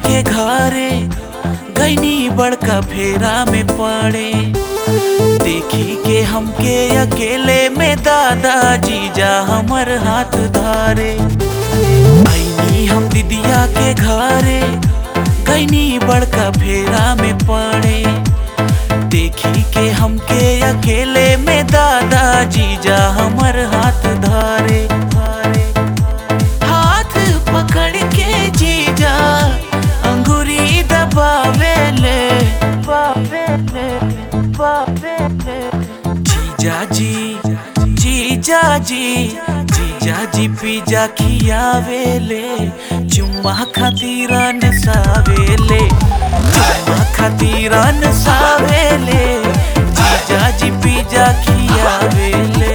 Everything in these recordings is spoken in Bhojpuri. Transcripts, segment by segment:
के घरे गईनी बड़का फेरा में पड़े देखी के हमके अकेले में दादा जीजा हमर हाथ धारे आईनी हम दीदिया के घरे गईनी बड़का फेरा में पड़े देखी के हमके अकेले में दादा जीजा हमर हाथ धारे धारे हाथ पकड़ के जीजा अंगूरी दबावेले बावेले बावेले जीजा जी जीजा जी जीजा जी पिज्जा खियावेले चुम्मा खातिर नसावेले चुम्मा खातिर नसावेले जीजा जी पिज्जा खियावेले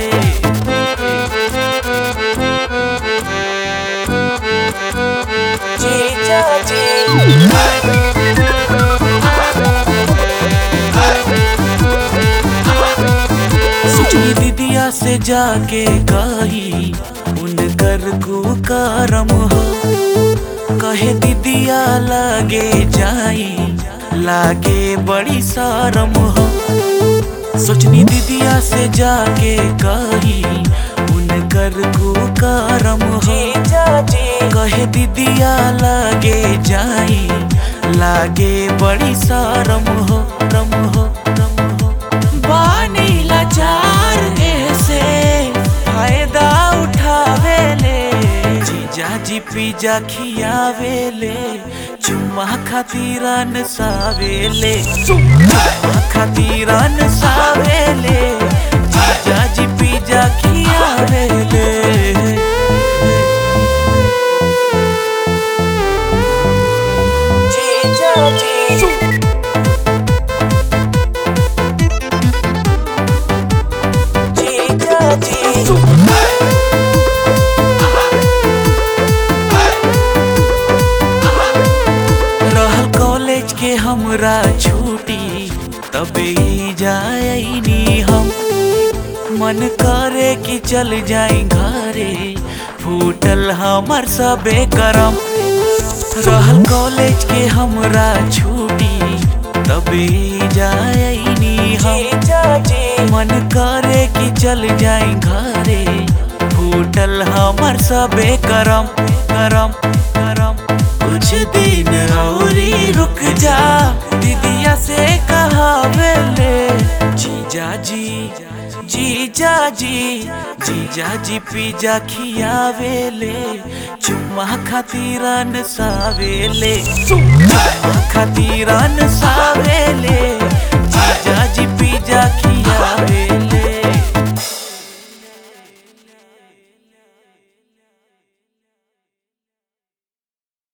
जीजा जी सोचनी दीदिया से जाके कही उनकर कुकरम हो कहे दीदिया लागे जाई लागे बड़ी शरम हो सोचनी दीदिया से जाके कही उनकर कुकरम हो कहे दीदिया लागे जाई लागे बड़ी शरम हो रम हो रम हो बानी लाचार ऐसे फायदा उठावेले जीजा जी पिज्जा खियावेले चुम्मा खातिर नसावेले चुम्मा खातिर नसावेले जीजा जी पिज्जा खियावेले जीजा जी जीजा जी रहल कॉलेज के हमरा छुट्टी तबे जायनी हम मन करे कि चल जाई घरे फूटल हमर सबे करम रहल कॉलेज के हमरा छुट्टी तबे जायनी हम मन करे कि चल जाई घरे फूटल हमर सबे करम करम करम कुछ दिन औरी रुक जा दीदिया से कहावेले जीजा जी जीजा जी जीजा जी पिज्जा खियावेले चुम्मा खातिर नसावेले चुम्मा खातिर नसावेले